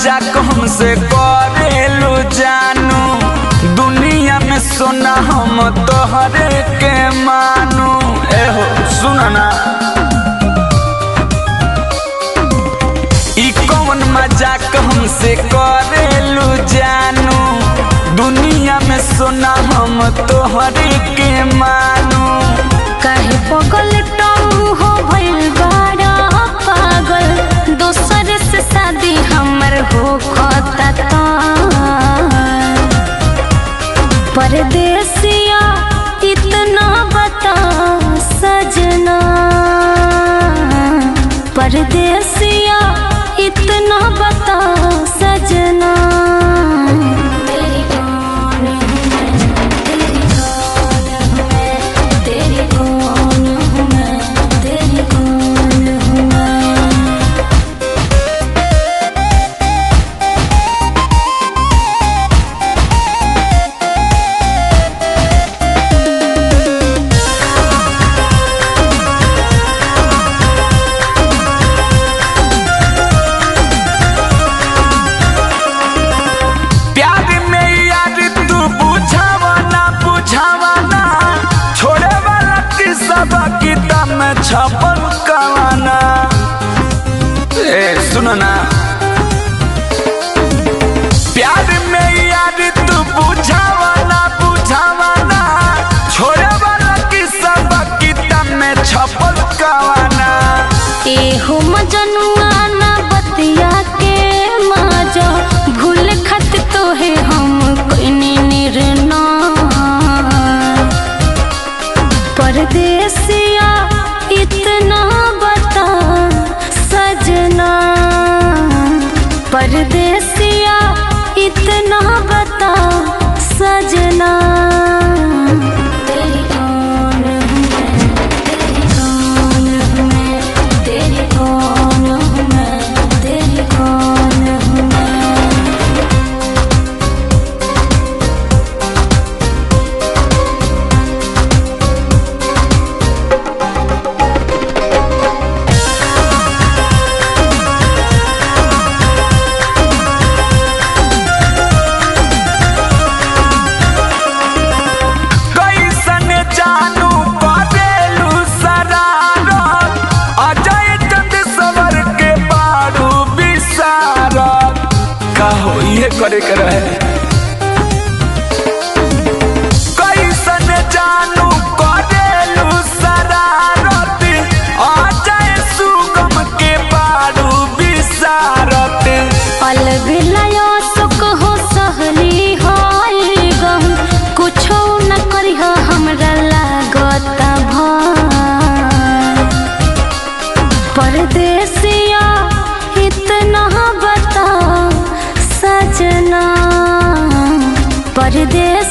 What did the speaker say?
मजाक हमसे करेलू जानू दुनिया में सोना हम तोहरे के मानू एहो सुन ना ई कौन मजाक हमसे करेलू जानू दुनिया में सोना हम तोहरे के मानू काहे पगल टऊ हो भइल बाड़ा पागल दोसर से शादी हमर हो खता त परदेसिया इतना बता सजना परदेसिया इतना बता सजना तेरी कौन हूँ मैं तेरी कौन हूँ मैं तेरी कौन हूँ मैं तेरी कौन हूँ मैं प्यार में यार तू बुझावा ना बुझावा ना छोड़े वाला किस्सा किताब में छपल कवाना ए सुनो ना प्यार में यार तू बुझावा ना बुझावा ना छोड़े वाला किस्सा किताब में छपल कवाना एहो मजनुआ ना बतिया के माजा भूल खत तो है हम कोइनी निर्णय परदेसिया इतना बता सजना परदेसिया इतना बता सजना तेरी कौन हूँ मैं तेरी कौन हूँ मैं तेरी कौन हूँ मैं तेरी कौन हूँ मैं कैसन जानू करेलू शरारत अजय चंद सवर के बारू विसारत कहो ये करे के रहे कैसन जानू करेलू शरारत अजय सुगम के बारू विसारत अलग लया सुख हो सहली हाय गम कुछो न करिह हमरा लागत भार परदेसिया इतना बता सजना परदेस